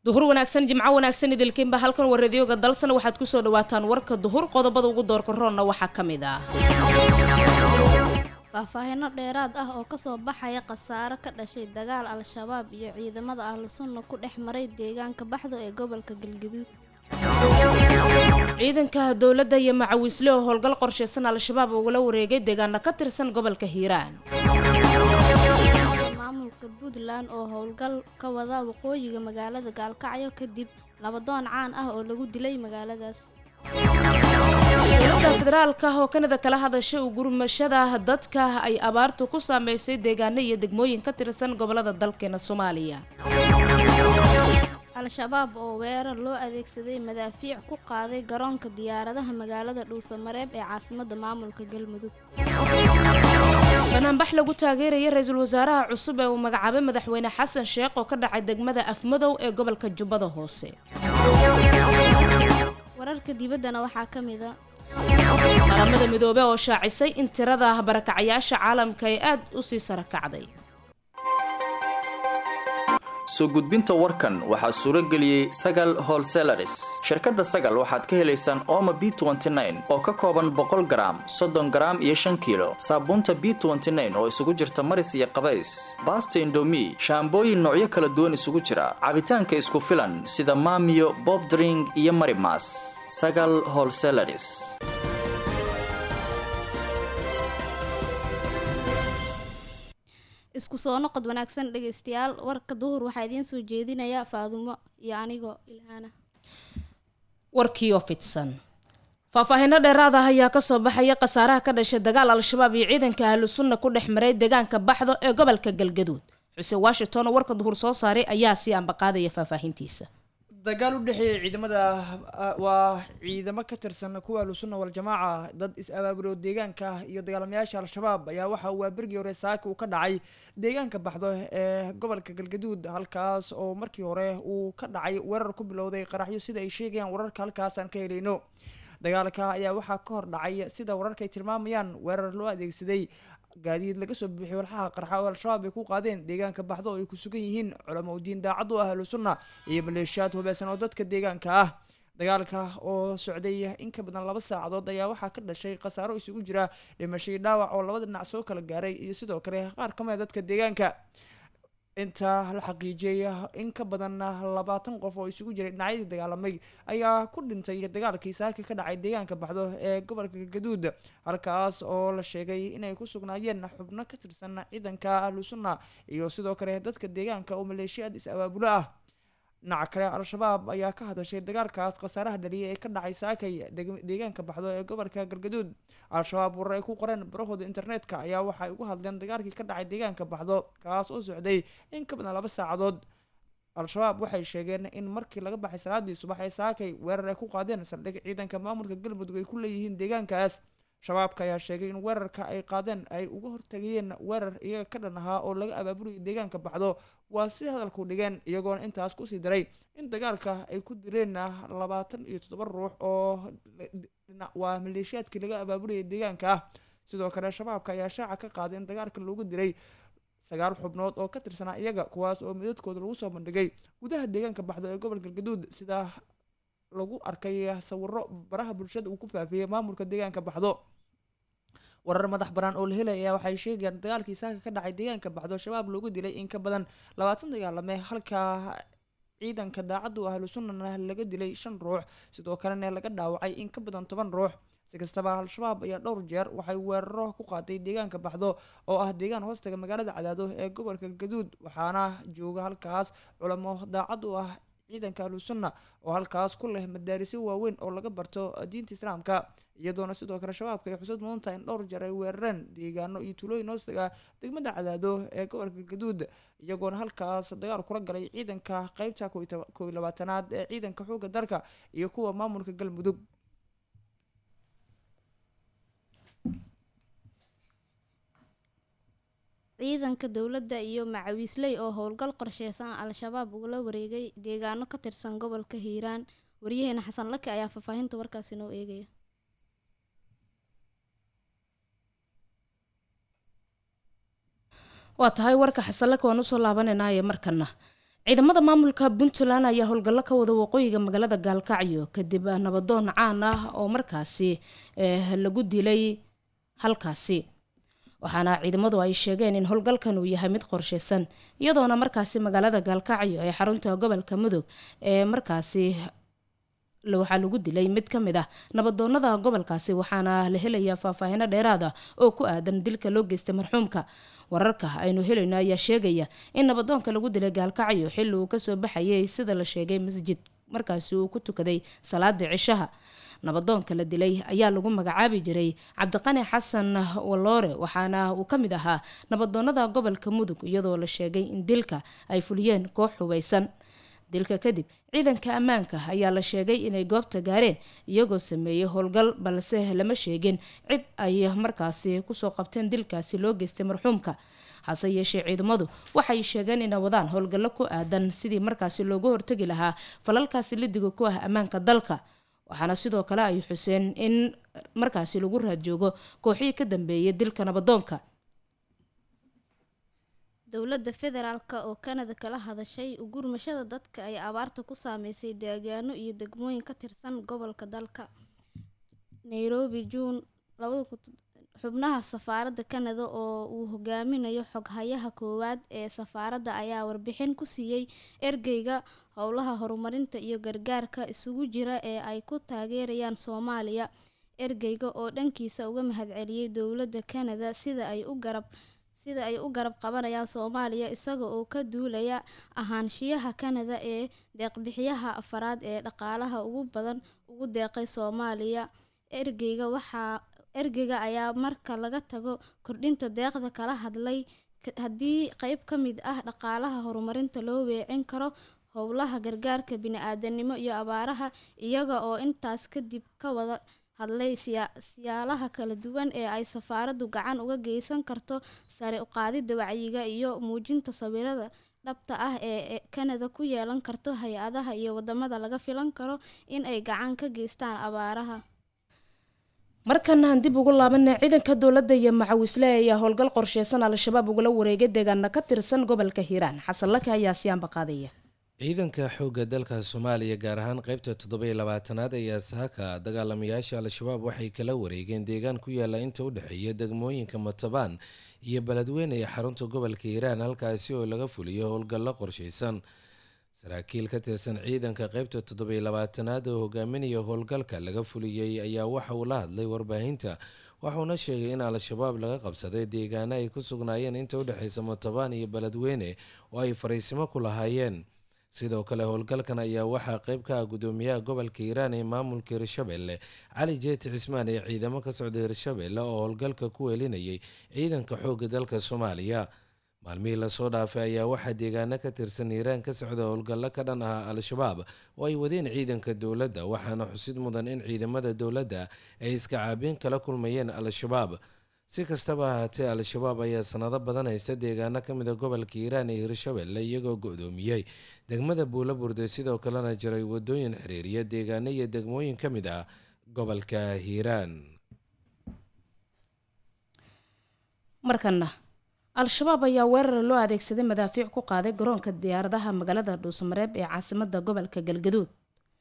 duhur wanaagsan jimco wanaagsan idilkiinba halkan waradiyooga dalsana waxaad kusoo dhawaataan warka duhur qodobada ugu doorka roonna waxaa ka mid ah faahfaahino dheeraad ah oo kasoo baxaya khasaaro ka dhashay dagaal al-shabaab iyo ciidamada ahlu sunna ku dhex maray deegaanka baxdo ee gobolka galgaduud ciidanka dowladda iyo macawiisle oo howlgal qorshaysan al-shabaab ugula wareegay deegaana ka tirsan gobolka hiiraan maamulka puntland oo howlgal ka wada waqooyiga magaalada gaalkacyo kadib labadoon caan ah oo lagu dilay magaaladaas dowladda federaalka oo kanada kala hadashay u gurmashada dadka ay abaartu ku saameysay deegaano iyo degmooyin ka tirsan gobolada dalkeena soomaaliya al-shabaab oo weerar loo adeegsaday madaafiic ku qaaday garoonka diyaaradaha magaalada dhuusamareeb ee caasimada maamulka galmudug banaanbax lagu taageeraya ra-iisul wasaaraha cusub ee uu magacaabay madaxweyne xasan sheekh oo ka dhacay degmada afmadow ee gobolka jubbada hoose wararka dibaddana waxaa ka mid a qaramada midoobe oo shaacisay in tirada barakacayaasha caalamka ay aad u sii sara kacday soo gudbinta warkan waxaa suuro geliyey sagal holselaris shirkadda sagal waxaad ka helaysaan ooma b oo ka kooban boqol garaam soddon garaam iyo shan kiilo saabuunta b oo isugu jirta maris iyo qabays baasta indomi shaambooyin noocyo kala duwan isugu jira cabitaanka isku filan sida maamiyo bobdring iyo marimas sagal holselaris isku soo noqod wanaagsan dhegaystayaal warka duhur waxaa idiin soo jeedinaya faadumo iyo anigoo ilhaana warkii oo fidsan faahfaahiino dheeraad ah ayaa kasoo baxaya khasaaraha ka dhashay dagaal al-shabaab iyo ciidanka ahlu sunna ku dhex maray deegaanka baxdo ee gobolka galgaduud xuseen washington oo warka duhur soo saaray ayaa sii ambaqaadaya faahfaahintiisa dagaal u dhexeeyay ciidamada waa ciidamo ka tirsan kuwa ahlusunna waljamaaca dad is-abaabuloo deegaanka iyo dagaalamayaasha al-shabaab ayaa waxa uu bergii hore saaka uu ka dhacay deegaanka baxdo ee gobolka galgaduud halkaas oo markii hore uu ka dhacay weerar ku bilowday qaraxyo sida ay sheegayaan wararka halkaas aan ka helayno dagaalka ayaa waxaa ka hor dhacay sida wararka ay tilmaamayaan weerar loo adeegsaday gaadiid laga soo buuxiy walxaha qarxa oo al-shabaab ay ku qaadeen deegaanka baxdo oo ay ku sugan yihiin culamo udiin daacad u ah ahlu sunna iyo maleeshiyaad hubeysan oo dadka deegaanka ah dagaalka oo socday in ka badan laba saacadood ayaa waxaa ka dhashay khasaaro isugu jira dhimashay dhaawac oo labada dhinac soo kala gaaray iyo sidoo kale qaar ka mida dadka deegaanka inta la xaqiijiyay in ka badan labaatan qof oo isugu jiray dhinacyadii dagaalamay ayaa ku dhintay dagaalkii saaka ka dhacay deegaanka baxdo ee gobolka galgaduud halkaas oo la sheegay inay ku sugnaayeen xubno ka tirsan ciidanka ahlu sunna iyo sidoo kale dadka deegaanka oo maleeshiyaad is-abaabulo ah dhinaca kale al-shabaab ayaa ka hadashay dagaalkaas khasaaraha dhaliyay ee ka dhacay saakay deegaanka baxdo ee gobolka galgaduud al-shabaab warar ay ku qoreen barahooda internetka ayaa waxay uga hadleen dagaalkii ka dhacay deegaanka baxdo kaas oo socday in ka badan laba saacadood al-shabaab waxay sheegeen in markii laga baxay salaadii subax ee saakay weerar ay ku qaadeen saldhig ciidanka maamulka galmudug ay ku leeyihiin deegaankaas shabaabka ayaa sheegay in weerarka ay qaadeen ay uga hortagayeen weerar iyaga ka dhan ahaa oo laga abaabulayo deegaanka baxdo waa si hadalku dhigeen iyagoona intaas kusii daray in dagaalka ay ku dileen labaatan iyo toddoba ruux oo waa maleeshiyaadkii laga abaabulayay deegaanka ah sidoo kale shabaabka ayaa shaaca ka qaaday in dagaalka loogu dilay sagaal xubnood oo ka tirsanaa iyaga kuwaas oo midadkooda lagu soo bandhigay gudaha deegaanka baxdo ee gobolka galgaduud sida lagu arkay sawiro baraha bulshada uu ku faafiyey maamulka deegaanka baxdo warar madax banaan oo la helay ayaa waxay sheegayaan dagaalkii saaka ka dhacay deegaanka baxdo shabaab loogu dilay in ka badan labaatan dagaalame halka ciidanka daacaddu ahlu sunnana laga dilay shan ruux sidoo kalena laga dhaawacay in ka badan toban ruux si kastaba al-shabaab ayaa dhowr jeer waxay weeraro ku qaaday deegaanka baxdo oo ah deegaan hoostaga magaalada cadaado ee gobolka gaduud waxaana jooga halkaas culamo daacad u ah ciidanka ahlu sunna oo halkaas ku leh madaarisyo waaweyn oo laga barto diinta islaamka iyadoona sidoo kale shabaabka ay xusud mudan tahay in dhowr jeer ay weerareen deegaano iyo tuulooyin hoostaga degmada cadaado ee gobolka gaduud iyagoona halkaas dagaal kula galay ciidanka qeybta kow iyo labaatanaad ee ciidanka xoogga dalka iyo kuwa maamulka galmudug ciidanka dowladda iyo macawiisley oo howlgal qorsheysan al-shabaab ugala wareegay deegaano ka tirsan gobolka hiiraan waryaheena xasan lake ayaa faahfaahinta warkaasi noo eegaya waa tahay warka xasanlaka waan usoo laabanaynaye markana ciidamada maamulka puntland ayaa howlgallo ka wada waqooyiga magaalada gaalkacyo kadib nabadoon caan ah oo markaasi lagu dilay halkaasi waxaana ciidamadu ay sheegeen in howlgalkan uu yahay mid qorsheysan iyadoona markaasi magaalada gaalkacyo ee xarunta gobolka mudug ee markaasi waxaa lagu dilay mid ka mid ah nabadoonada gobolkaasi waxaana la helayaa faahfaahino dheeraad ah oo ku aadan dilka loo geystay marxuumka wararka aynu helayno ayaa sheegaya in nabadoonka lagu dilay gaalkacyo xilli uu kasoo baxayay sida la sheegay masjid markaasi uu ku tukaday salaada cishaha nabadoonka la dilay ayaa lagu magacaabi jiray cabdiqani xasan waloore waxaana uu ka mid ahaa nabadoonada gobolka mudug iyadoo la sheegay in dilka ay fuliyeen koox hubeysan dilka kadib ciidanka ammaanka ayaa la sheegay inay goobta gaareen iyagoo sameeyey howlgal balse lama sheegin cid ay markaasi kusoo qabteen dilkaasi loo geystay marxuumka hase yeeshee ciidamadu waxay sheegeen inay wadaan howlgallo ku aadan sidii markaasi looga hortegi lahaa falalkaasi lidiga ku ah ammaanka dalka waxaana sidoo kale ay xuseen in markaasi lagu raadjoogo kooxihii ka dambeeyay dilka nabadoonka dowladda federaalk oo kanada kala hadashay gurmashada dadka ay abaarta ku saameysay deegaano iyo degmooyin ka tirsan gobolka dalka nairobi juun xubnaha safaaradda kanada oo uu hogaaminayo xoghayaha koowaad ee safaaradda ayaa warbixin ku siiyey ergeyga howlaha horumarinta iyo gargaarka isugu jira ee ay ku taageerayaan soomaaliya ergeyga oo dhankiisa uga mahadceliyey dowladda kanada sida ay u garab sida ay u garab qabanayaan soomaaliya isaga oo ka duulaya ahaanshiyaha kanada ee deeqbixiyaha afaraad ee dhaqaalaha ugu badan ugu deeqay soomaaliya ergeyga waxaa ergeyga ayaa marka laga tago kordhinta deeqda kala hadlay haddii qeyb ka mid ah dhaqaalaha horumarinta loo weecin karo howlaha gargaarka bini-aadanimo iyo abaaraha iyaga oo intaas kadib ka wada hadlay siyaalaha kala duwan ee ay safaaraddu gacan uga geysan karto sare uqaadida wacyiga iyo muujinta sawirada dhabta ah ee kanada ku yeelan karto hay-adaha iyo wadamada laga filan karo in ay gacan ka geystaan abaaraha markana aan dib ugu laabanay ciidanka dowladda iyo macawisle ayaa howlgal qorsheysan al-shabaab ugula wareegay deegaana ka tirsan gobolka hiiraan xasan lake ayaa siyaanba qaadaya ciidanka xoogga dalka soomaaliya gaar ahaan qeybta toddobiyo labaatanaad ayaa saaka dagaalamayaasha al-shabaab waxay kala wareegeen deegaan ku yaala inta u dhexeeya degmooyinka matabaan iyo beledweyne ee xarunta gobolka hiiraan halkaasi oo laga fuliyo howlgallo qorsheysan saraakiil ka tirsan ciidanka qeybta toddobiyo labaatanaad oo hogaaminaya howlgalka laga fuliyey ayaa waxa uu la hadlay warbaahinta waxuuna sheegay in al-shabaab laga qabsaday deegaano ay ku sugnaayeen inta udhexeysa matabaan iyo beledweyne oo ay fariisimo ku lahaayeen sidoo kale howlgalkan ayaa waxaa qeyb ka ah gudoomiyaha gobolka hiiraan ee maamulka hirshabelle cali jeeti cismaan ee ciidamo ka socda hirshabelle oo howlgalka ku welinayay ciidanka xoogga dalka soomaaliya maalmihii lasoo dhaafay ayaa waxaa deegaano ka tirsan hiiraan ka socda howlgallo ka dhan ah al-shabaab oo ay wadeen ciidanka dowladda waxaana xusid mudan in ciidamada dowladda ay iska caabiin kala kulmayeen al-shabaab si kastaba ahaatee al-shabaab ayaa sanado badan haysta deegaano ka mid a gobolka hiiraan ee hirshabelle iyagoo go-doomiyey degmada buula burde sidoo kalena jiray wadooyin xiriiriya deegaano iyo degmooyin ka mid ah gobolka hiiraan markana al-shabaab ayaa weerar loo adeegsaday madaafiic ku qaaday garoonka diyaaradaha magaalada dhuusamareeb ee caasimada gobolka galgaduud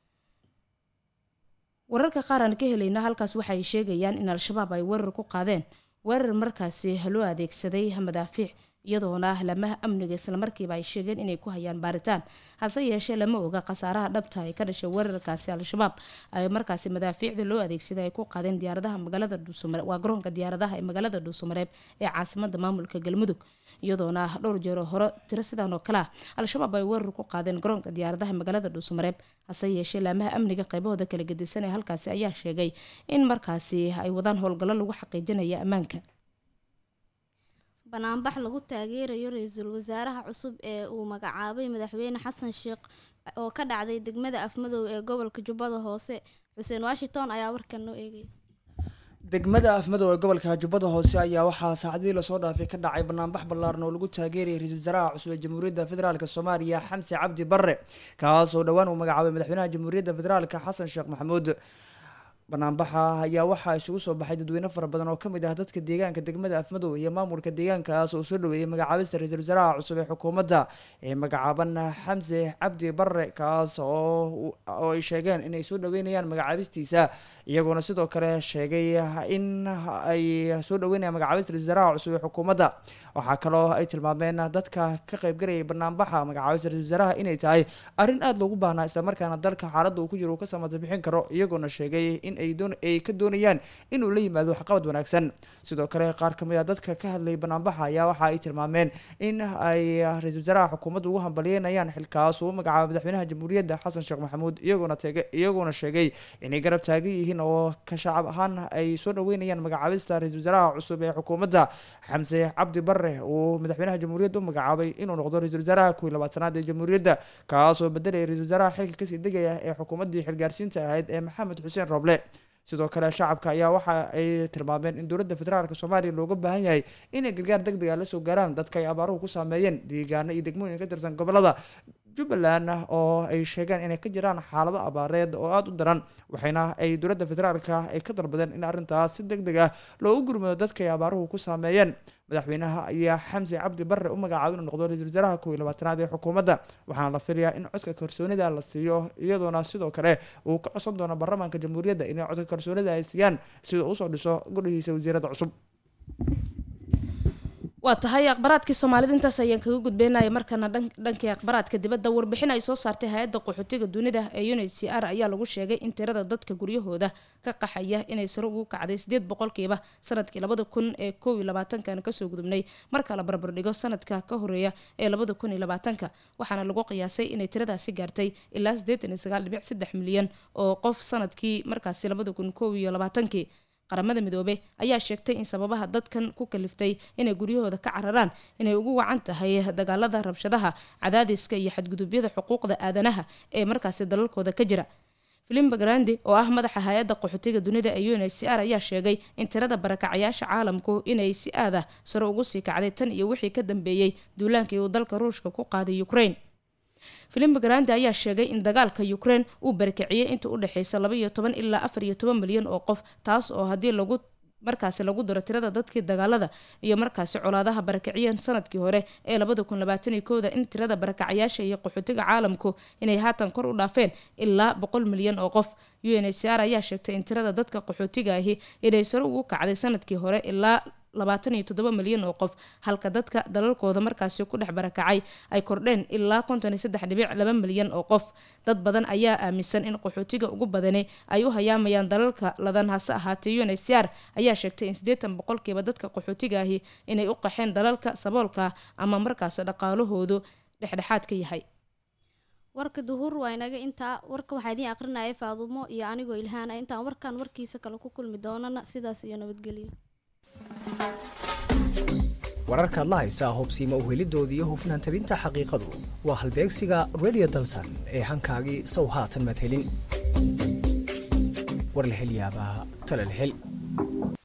wararka qaar aan ka helayna halkaas waxaay sheegayaan in al-shabaab ay weerar ku qaadeen weerar markaasi loo adeegsaday madaafiic iyadoona lamaha amniga islamarkiiba ay sheegeen inay ku hayaan baaritaan hase yeeshee lama oga khasaaraha dhabta ay ka dhashay weerarkaasi al-shabaab ay markaasi madaafiicda loo adeegsaday ay ku qaadeen diyaaradaha magaalada dhuusamareeb waa garoonka diyaaradaha ee magaalada dhuusamareeb ee caasimada maamulka galmudug iyadoona dhowr jeero hore tiro sidaan oo kale ah al-shabaab ay weerar ku qaadeen garoonka diyaaradaha magaalada dhuusamareeb hase yeeshee laamaha amniga qaybahooda kala gedisan ee halkaasi ayaa sheegay in markaasi ay wadaan howlgallo lagu xaqiijinaya ammaanka banaanbax lagu taageerayo ra-iisul wasaaraha cusub ee uu magacaabay madaxweyne xasan sheekh oo ka dhacday degmada afmadow ee gobolka jubbada hoose xuseen washington ayaa warkan noo eegaya degmada afmadow ee gobolka jubbada hoose ayaa waxaa saacadihii lasoo dhaafay ka dhacay banaanbax ballaaran oo lagu taageerayay ra-iisul wasaaraha cusub ee jamhuuriyadda federaalk soomaaliya xamse cabdi barre kaas oo dhowaan uu magacaabay madaxweynaha jamhuuriyadda federaalk xasan sheekh maxamuud banaanbaxa ayaa waxaa isugu soo baxay dadweyne fara badan oo kamid ah dadka deegaanka degmada afmadow iyo maamulka deegaankaas oo soo dhaweeyay magacaabista ra-iisul wasaaraha cusub ee xukuumadda ee magacaaban xamse cabdi barre kaas oo oo ay sheegeen inay soo dhaweynayaan magacaabistiisa iyagoona sidoo kale sheegay in ay soo dhaweynayaan magacaabista ra-isul wasaaraha cusub ee xukuumadda waxaa kaloo ay tilmaameen dadka ka qaybgalayay banaanbaxa magacaabista ra-isul wasaaraha inay tahay arrin aada loogu baahnaa islamarkaana dalka xaaladda uu ku jiro uu ka samata bixin karo iyagoona sheegay in ay doon ay ka doonayaan inuu la yimaado waxqabad wanaagsan sidoo kale qaar ka mid a dadka ka hadlayay banaanbaxa ayaa waxa ay tilmaameen in ay ra-isul wasaaraha xukuumadda ugu hambalyeynayaan xilkaas uu magacaaba madaxweynaha jamhuuriyadda xasan sheekh maxamuud iyagoona teege iyagoona sheegay inay garab taagan yihiin oo ka shacab ahaan ay soo dhaweynayaan magacaabista ra-isul wasaaraha cusub ee xukuumadda xamse cabdi barre uu madaxweynaha jamhuuriyadda u magacaabay inuu noqdo ra-isul wasaaraha kuwii labaatanaad ee jamhuuriyadda kaasoo bedelaya ra-isul wasaaraha xilka kasii degaya ee xukuumaddii xilgaarsiinta ahayd ee maxamed xuseen roble sidoo kale shacabka ayaa waxa ay tilmaameen in dowladda federaalk soomaaliya looga baahan yahay inay gargaar deg deg a lasoo gaaraan dadka ay abaaruhu ku saameeyeen deegaano iyo degmooyin ka tirsan gobolada jubbaland oo ay sheegeen inay ka jiraan xaalado abaareed oo aada u daran waxayna ay dowladda federaalka ay ka dalbadeen in arrintaas si deg deg ah loogu gurmado dadka ay abaaruhu ku saameeyeen madaxweynaha ayaa xamse cabdi barre u magacaabay inuu noqdo ra-isul wasaaraha kow iyo labaatanaad ee xukuumadda waxaana la filayaa in codka kalsoonida la siiyo iyadoona sidoo kale uu ka codsan doono baarlamaanka jamhuuriyadda inay codka kalsoonida ay siiyaan sida usoo dhiso gudhihiisa wasiirada cusub waa tahay akhbaraadkii soomaalida intaas ayaan kaga gudbeynaya markana dhankii akhbaraadka dibadda warbixin ay soo saartay hay-adda qaxootiga dunida ee unid c r ayaa lagu sheegay in tirada dadka guryahooda ka qaxaya inay sare ugu kacday sideed boqolkiiba sanadkii labada kun ee kow iyo labaatankan kasoo gudubnay marka la barbardhigo sanadka ka horeeya ee labada kun iyo labaatanka waxaana lagu qiyaasay inay tiradaasi gaartay ilaa sideetan iyo sagaal dhibic saddex milyan oo qof sanadkii markaasi labada kun kow iyo labaatankii qaramada midoobe ayaa sheegtay in sababaha dadkan ku kaliftay inay guryahooda ka cararaan inay ugu wacan tahay dagaalada rabshadaha cadaadiska iyo xadgudubyada xuquuqda aadanaha ee markaasi dalalkooda ka jira filimba grandi oo ah madaxa hay-adda qaxootiga dunida ee un h c r ayaa sheegay in tirada barakacayaasha caalamku inay si aad ah sare ugu sii kacday tan iyo wixii ka dambeeyey duulaankii uu dalka ruushka ku qaaday ukraine filimba grandi ayaa sheegay in dagaalka ukraine uu barakiciyey inta u dhexeysa laba iyo toban ilaa afar iyo toban milyan oo qof taas oo haddii lagu markaasi lagu daro tirada dadkii dagaalada iyo markaasi colaadaha barakiciyeen sanadkii hore ee labada kun labaatan iyo kowda in tirada barakacayaasha iyo qaxootiga caalamku inay haatan kor u dhaafeen ilaa boqol milyan oo qof u n h c r ayaa sheegtay in tirada dadka qaxootiga ahi inay sare ugu kacday sanadkii hore ilaa labaatan iyo toddoba milyan oo qof halka dadka dalalkooda markaasi ku dhex barakacay ay kordheen ilaa konton iyo saddex dhibic laba milyan oo qof dad badan ayaa aaminsan in qaxootiga ugu badani ay u hayaamayaan dalalka ladan hase ahaatee un h c r ayaa sheegtay in siddeetan boqolkiiba dadka qaxootiga ahi inay u qaxeen dalalka saboolka ama markaasi dhaqaalahoodu dhexdhexaad ka yahay warka duhur waa inaga intaa warka waxaa idiin aqrinaya faadumo iyo anigoo ilhaana intaan warkan warkiisa kale ku kulmi doonana sidaas iyo nabadgelyo wararkaad la haysaa hubsiima uhelidooda iyo hufnaan tabinta xaqiiqadu waa halbeegsiga radio dalsan ee hankaagii sow haatan madhelin warlahelyaabaha talalhel